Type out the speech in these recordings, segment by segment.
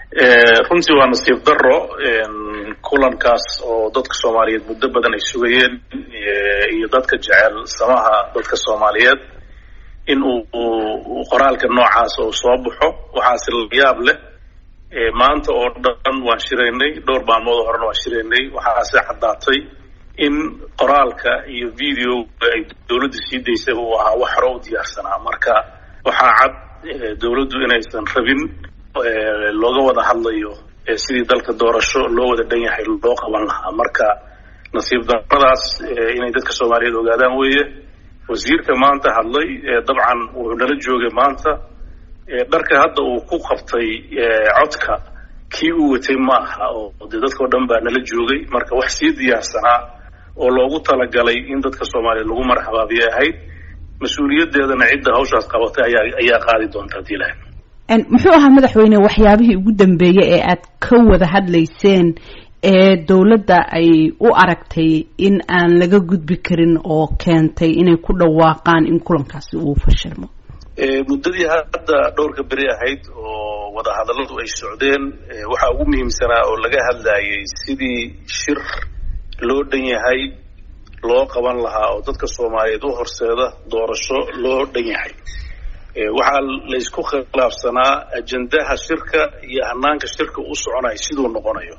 runtii waa nasiib daro kulankaas oo dadka soomaaliyeed muddo badan ay sugayeen iyo dadka jecel samaha dadka soomaaliyeed in uu qoraalka noocaas uu soo baxo waxaase la yaab leh maanta oo dhan waan shiraynay dhowr maalmood horena waan shiraynay waxaase caddaatay in qoraalka iyo videoga ay dawladda sii daysay uu ahaa wax hore u diyaarsanaa marka waxaa cad dawladdu inaysan rabin looga wada hadlayo sidii dalka doorasho loo wada dhan yahay loo qaban lahaa marka nasiib daradaas inay dadka soomaaliyeed ogaadaan weeye wasiirka maanta hadlay dabcan wuxuu nala joogay maanta dharka hadda uu ku qabtay codka kii uu watay ma aha oo dee dadkao dhan baa nala joogay marka wax sii diyaarsanaa oo loogu talagalay in dadka soomaaliyeed lagu marxabaabiyay ahayd mas-uuliyaddeedana cidda hawshaas qabatay ayaa ayaa qaadi doonta hadii lahay muxuu ahaa madaxweyne waxyaabihii ugu dambeeyey ee aad ka wada hadlayseen ee dawladda ay u aragtay in aan laga gudbi karin oo keentay inay ku dhawaaqaan in kulankaasi uu fashilmo muddadii hadda dhowrka beri ahayd oo wadahadalladu ay socdeen waxaa ugu muhiimsanaa oo laga hadlayay sidii shir loo dhan yahay loo qaban lahaa oo dadka soomaaliyeed u horseeda doorasho loo dhan yahay waxaa laysku khilaafsanaa ajendaha shirka iyo hanaanka shirka u soconayo siduu noqonayo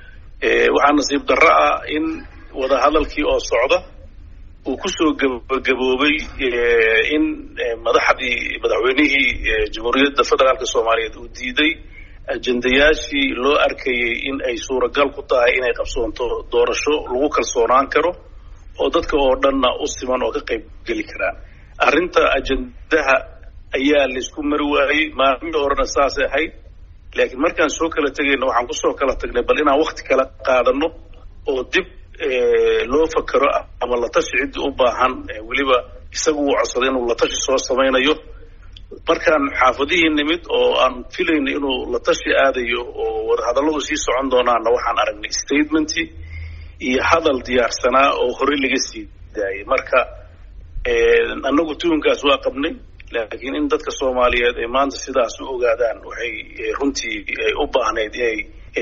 waxaa nasiib darro ah in wadahadalkii oo socda uu kusoo gabagaboobay in madaxdii madaxweynihii jamhuuriyadda federaalka soomaaliyeed uu diiday ajendayaashii loo arkayay in ay suuragal ku tahay inay qabsoonto doorasho lagu kalsoonaan karo oo dadka oo dhanna u siman oo ka qayb geli karaan arrinta ajendaha ayaa laysku mari waayey maalmihii horena saasay ahayd laakiin markaan soo kala tegayna waxaan kusoo kala tagnay bal inaan wakti kala qaadano oo dib loo fakero ama latashi ciddii u baahan weliba isagu uu codsaday inuu latashi soo samaynayo markaan xaafadihii nimid oo aan filayna inuu latashi aadayo oo wadahadalladu sii socon doonaanna waxaan aragnay statementii iyo hadal diyaarsanaa oo horey laga sii daayay marka annagu tuhunkaas waa qabnay laakiin in dadka soomaaliyeed ay maanta sidaas u ogaadaan waxay runtii u baahnayd inay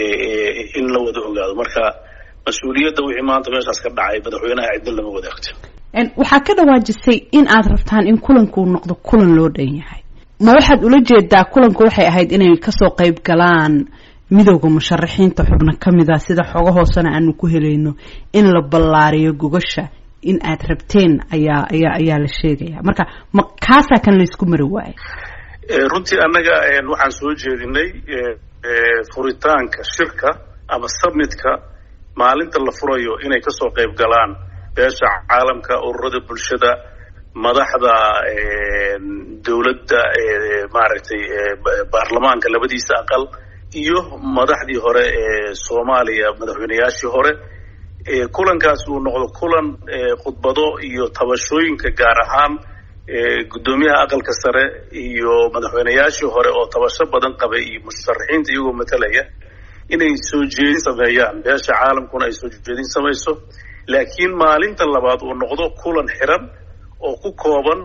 in la wada ogaado marka mas-uuliyadda wixii maanta meeshaas ka dhacay madaxweynaha cidna lama wadaagto waxaa ka dhawaajisay in aad rabtaan in kulanku noqdo kulan loo dhan yahay ma waxaad ula jeedaa kulanku waxay ahayd inay kasoo qayb galaan midooda musharaxiinta xubno ka mid a sida xogo hoosena aanu ku helayno in la ballaariyo gogasha in aad rabteen ayaa ayaa ayaa la sheegaya marka ma kaasaa kan laysku mari waayo runtii annaga waxaan soo jeedinay furitaanka shirka ama submitka maalinta la furayo inay kasoo qayb galaan beesha caalamka ururada bulshada madaxda dawladda maaragtay baarlamaanka labadiisa aqal iyo madaxdii hore ee soomaaliya madaxweyneyaashii hore kulankaas uu noqdo kulan khudbado iyo tabashooyinka gaar ahaan guddoomiyaha aqalka sare iyo madaxweyneyaashii hore oo tabasho badan qabay iyo musharaxiinta iyagoo matalaya inay soo jeedin sameeyaan beesha caalamkuna ay soo jeedin samayso laakiin maalinta labaad uu noqdo kulan xiran oo ku kooban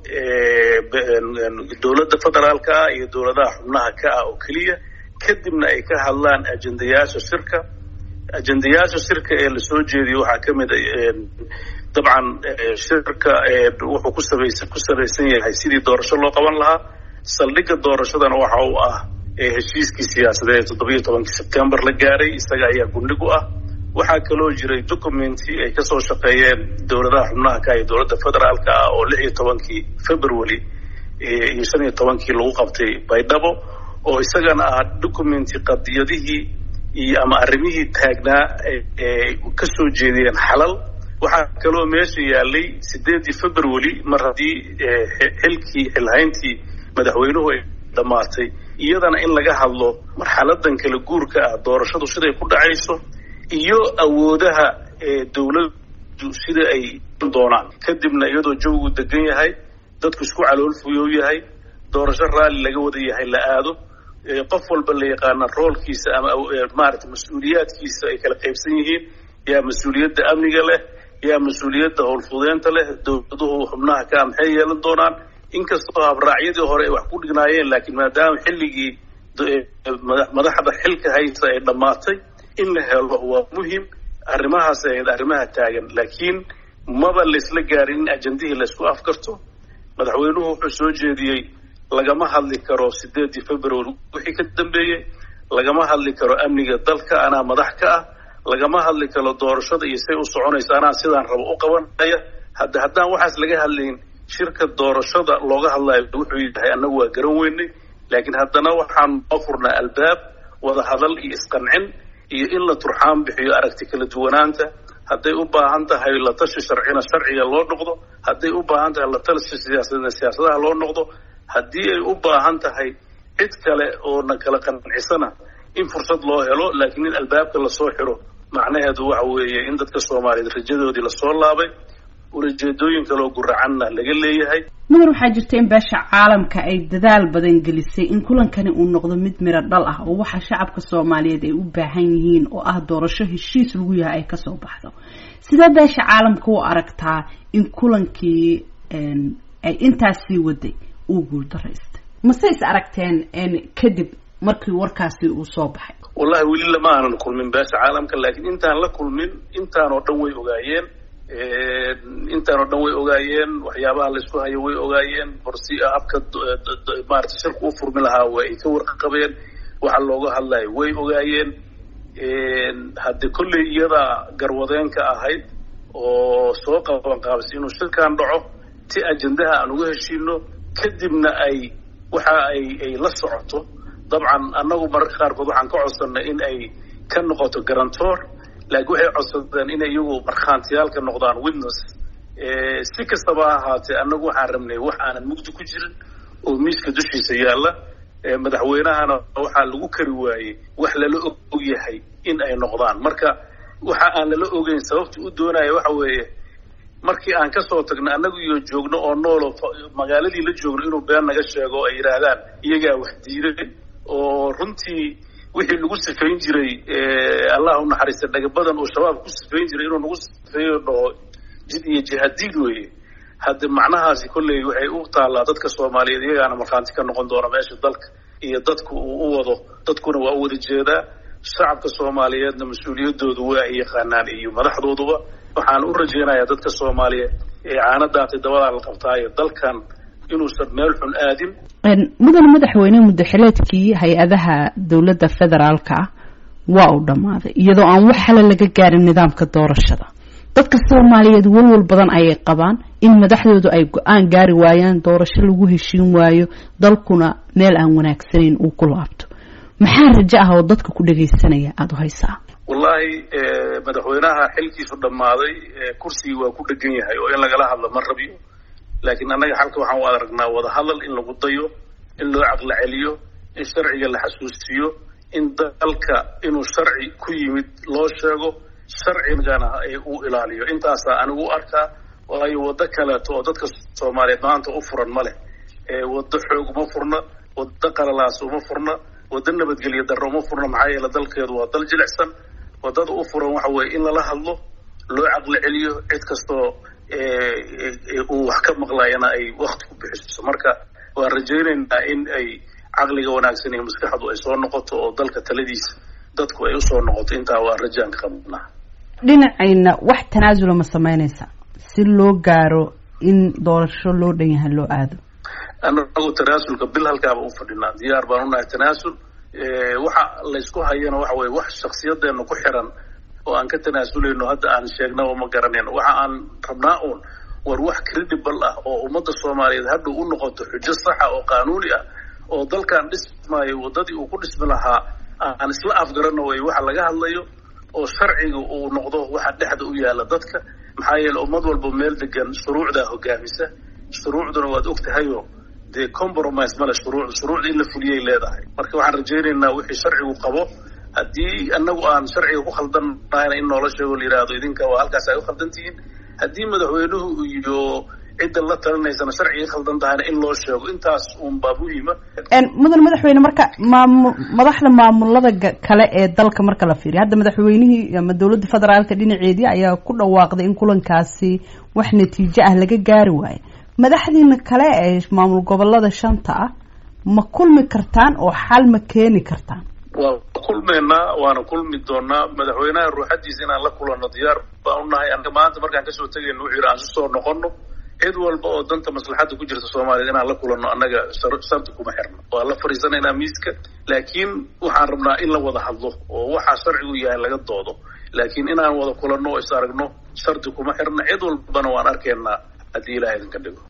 dowladda federaalka ah iyo dowladaha xubnaha ka ah oo keliya kadibna ay ka hadlaan ajendayaasha shirka ajendayaasha shirka ee lasoo jeediyo waxaa ka mid a dabcan shirka wuxuu ku sabaysan ku sabaysan yahay sidii doorasho loo qaban lahaa saldhigga doorashadana waxa uu ah heshiiskii siyaasadeed ee toddobiyo tobankii sebtembar la gaaray isaga ayaa gundhig u ah waxaa kaloo jiray documenti ay kasoo shaqeeyeen dowladaha xubnaha ka iyo dowladda federaalka ah oo lix iyo tobankii february iyo shan iyo tobankii lagu qabtay baydhabo oo isagana ah documenti qadiyadihii iyo ama arrimihii taagnaa ee kasoo jeediyeen xalal waxaa kaloo meesha yaalay sideedii february mar haddii xilkii xilhayntii madaxweynuhu ay dhammaatay iyadana in laga hadlo marxaladan kala guurka ah doorashadu siday ku dhacayso iyo awoodaha dawladdu sida ay doonaan kadibna iyadoo jawigu degan yahay dadku isku caloolfuyow yahay doorasho raalli laga wada yahay la aado qof walba la yaqaana roolkiisa ama maarata mas-uuliyaadkiisa ay kala qaybsan yihiin yaa mas-uuliyadda amniga leh yaa mas-uuliyadda howlfudeynta leh dowladuhu xubnaha ka maxay yeelan doonaan inkastoo habraacyadii hore ay wax ku dhignaayeen laakiin maadaama xilligii madaxda xilka haysta ay dhammaatay in la helo waa muhim arrimahaas ahayd arrimaha taagan laakiin maba laysla gaarin in ajendihii laysku afgarto madaxweynuhu wuxuu soo jeediyey lagama hadli karo sideedii february wixii ka dambeeyey lagama hadli karo amniga dalka anaa madax ka ah lagama hadli karo doorashada iyo say u soconayso anaa sidaan rabo u qabanaya hadda haddaan waxaas laga hadlayn shirka doorashada looga hadlayo wuxuu yahay annagu waa garan weynay laakiin haddana waxaan noo furnaa albaab wada hadal iyo isqancin iyo in la turxaan bixiyo aragti kala duwanaanta hadday u baahan tahay la tashi sharcina sharciga loo noqdo hadday u baahan tahay la tashi siyaasadna siyaasadaha loo noqdo haddii ay u baahan tahay cid kale oo na kala qancisana in fursad loo helo laakiin in albaabka lasoo xiro macnaheedu waxa weeye in dadka soomaaliyeed rajadoodii lasoo laabay ulajeedooyin kaleoo guracanna laga leeyahay mudar waxaa jirta in beesha caalamka ay dadaal badan gelisay in kulankani uu noqdo mid miro dhal ah oo waxa shacabka soomaaliyeed ay u baahan yihiin oo ah doorasho heshiis lagu yahay ay kasoo baxdo sidee beesha caalamka u aragtaa in kulankii ay intaas sii waday uu guuldaraystay mase is aragteen kadib markii warkaasi uu soo baxay wallahi weli lama aanan kulmin beesha caalamka laakiin intaan la kulmin intaan oo dhan way ogaayeen intaan oo dhan way ogaayeen waxyaabaha laysku hayo way ogaayeen borsi habka maarata shirku u furmi lahaa waa ay ka warqabeen waxa looga hadlayo way ogaayeen hadde kolley iyadaa garwadeenka ahayd oo soo qaban qaabisay inuu shirkan dhaco si ajendaha aan uga heshiino kadibna ay waxa ay ay la socoto dabcan annagu mararka qaarkood waxaan ka codsanay in ay ka noqoto garantor laakiin waxay codsadeen inay iyagu markhaantiyaal ka noqdaan witness si kastaba ha ahaatee annagu waxaan rabnay wax aanan mugdi ku jirin oo miiska dushiisa yaalla madaxweynahana waxaa lagu kari waayey wax lala og yahay in ay noqdaan marka waxa aan lala ogeyn sababta u doonaya waxa weeye markii aan kasoo tagno annagu iyo joogno oo noolo magaaladii la joogno inuu been naga sheego oo ay yidhaahdaan iyagaa wax diiday oo runtii wixii lagu sifayn jiray allah u naxariista dhagabadan oo shabaab ku sifayn jiray inuu nagu sifeeyo dhaho jid iyo jihadiid weeye hadde macnahaasi kolley waxay u taallaa dadka soomaaliyeed iyagaana markhaanti ka noqon doona meesha dalka iyo dadku uu u wado dadkuna waa u wada jeedaa shacabka soomaaliyeedna mas-uuliyadoodu waa ay yaqaanaan iyo madaxdooduba waxaan u rajaynayaa dadka soomaaliyeed ee caanadaatay dabadaa la qabtaayo dalkan inuusan meel xun aadin mudane madaxweyne muddaxileedkii hay-adaha dowladda federaalka ah waa uu dhammaaday iyadoo aan wax hale laga gaarin nidaamka doorashada dadka soomaaliyeed walwal badan ayay qabaan in madaxdoodu ay go-aan gaari waayaan doorasho lagu heshiin waayo dalkuna meel aan wanaagsanayn uu ku laabto maxaa rajo ah oo dadka ku dhagaysanaya aada u haysaa wallahi madaxweynaha xilkiisu dhammaaday kursigii waa ku dhegan yahay oo in lagala hadlo ma rabiyo laakiin annaga xalka waxaan u aragnaa wada hadal in lagu dayo in loo caqli celiyo in sharciga la xasuusiyo in dalka inuu sharci ku yimid loo sheego sharcigana uu ilaaliyo intaasaa anigu u arkaa waayo waddo kaleeto oo dadka soomaaliyeed maanta u furan ma leh waddo xoog uma furna waddo qalalaas uma furna waddo nabadgelyo darro uma furna maxaa yeele dalkeedu waa dal jilicsan waddada u furan waxa weeye in lala hadlo loo caqli celiyo cid kastoo uu wax ka maqlayana ay wakti ku bixiso marka waan rajaynaynaa in ay caqliga wanaagsan iyo maskaxdu ay soo noqoto oo dalka taladiisa dadku ay usoo noqoto intaa waa rajaan ka qabnaa dhinacayna wax tanaasula ma samaynaysa si loo gaaro in doorasho loo dhan yahay loo aado annagu tanaasulka bil halkaaba u fadhinaa diyaar baan unahay tanaasul waxa laysku hayana waxa weye wax shaksiyadeena ku xiran oo aan ka tanaasuleyno hadda aan sheegnaba ma garanayno waxa aan rabnaa uun war wax credible ah oo ummadda soomaaliyeed hadhow u noqoto xujo saxa oo qaanuuni ah oo dalkan dhismaayo waddadii uu ku dhismi lahaa aan isla afgarano way waxa laga hadlayo oo sharciga uu noqdo waxa dhexda u yaala dadka maxaa yeele ummad walba meel degan shuruucdaa hogaamisa shuruucduna waad og tahayo dee compromise male shuruucda shuruucda in la fuliyay leedahay marka waxaan rajaynaynaa wixii sharcigu qabo haddii annagu aan sharciga ku khaldannahayna in noola sheego la yidhaahdo idinka waa halkaas ay u khaldan tihiin haddii madaxweynuhu iyo cidda la talinaysana sharciga khaldan tahayna in loo sheego intaas uunbaa muhiima mudan madaxweyne marka maamu madaxda maamulada kale ee dalka marka la fiiriyo hadda madaxweynihii ama dowladda federaalka dhinaceedii ayaa ku dhawaaqday in kulankaasi wax natiijo ah laga gaari waayo madaxdiina kale ee maamul gobolada shanta ah ma kulmi kartaan oo xal ma keeni kartaan waa kulmi kulmaynaa waana kulmi doonaa madaxweynaha ruuxadiisa inaan la kulanno diyaar baan unahay anaga maanta markaan kasoo tegayno wuxuu yidhi aan si soo noqono cid walba oo danta maslaxadda ku jirta soomaaliyad inaan la kulanno annaga shardi kuma xirno waa la fadhiisanaynaa miiska laakiin waxaan rabnaa in la wada hadlo oo waxaa sharcigu yahay laga doodo laakiin inaan wada kulanno oo is aragno shardi kuma xirno cid walbana waan arkaynaa haddii ilaah idinka dhigo